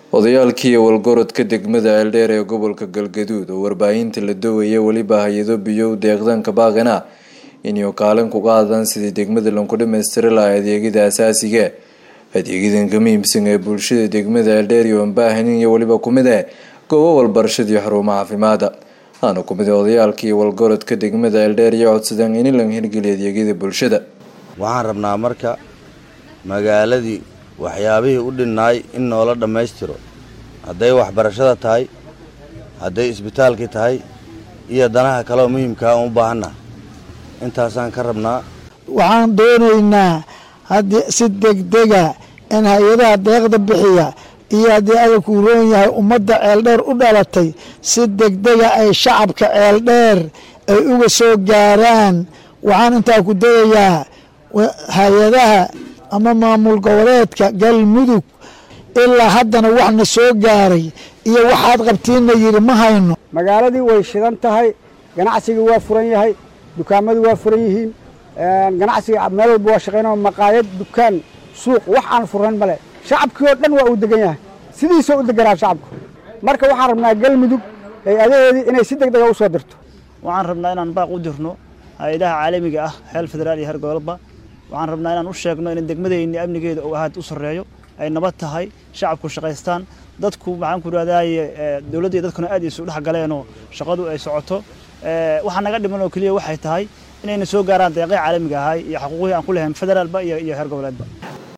odayaalkii walgorodka degmada ceeldheer ee gobolka galgaduud oo warbaahinta la dowaya weliba hay-ado biyow deeqdanka baaqana inuu kaalin kuga hadlaan sidii degmada lanku dhamaystiri lahaa adeegyada asaasiga adeegyadan ka muhiimsan ee bulshada degmada ceeldheer iyo ambaahanin iyo weliba kumid eh goobo walbarashada iyo xarumo caafimaada aana kumid odayaalkii walgorodka degmada ceeldheer iyo codsadaan in la hirgeliya adeegyada bulshada waxaan rabnaa marka magaaladii waxyaabihii u dhinnaay in noola dhammaystiro hadday waxbarashada tahay hadday isbitaalkii tahay iyo danaha kaleoo muhiimkaa aan u baahannaha intaasaan ka rabnaa waxaan doonaynaa haddii si degdega in hay-adaha deeqda bixiya iyo haddii adalkuu roon yahay ummadda ceeldheer u dhalatay si degdega ay shacabka ceeldheer ay uga soo gaaraan waxaan intaa ku dayayaa hay-adaha ama maamul goboleedka galmudug ilaa haddana waxna soo gaaray iyo waxaad qabtiinna yidhi ma hayno magaaladii way shidan tahay ganacsigii waa furan yahay dukaamadii waa furan yihiin ganacsiga meel walba waa shaqaynao maqaayad dukaan suuq wax aan furan male shacabkii oo dhan waa uu degan yahay sidiisoo u deganaa shacabku marka waxaan rabnaa galmudug hay-adaheedii inay si deg dega u soo dirto waxaan rabnaa inaan baaq u dirno hay-adaha caalamiga ah xeel federaal iyo heer gobolba waxaan rabnaa inaan u sheegno in degmadeenni amnigeeda uu ahaad u sarreeyo ay nabad tahay shacabku shaqaystaan dadku maxaan ku idhahdaye dowladda iyo dadkuna aad isu dhex galeenoo shaqadu ay socoto waxaa naga dhiman oo keliya waxay tahay inayna soo gaaraan deeqii caalamiga ahay iyo xuquuqihii aan ku lehayn federaalba iyo heer goboleedba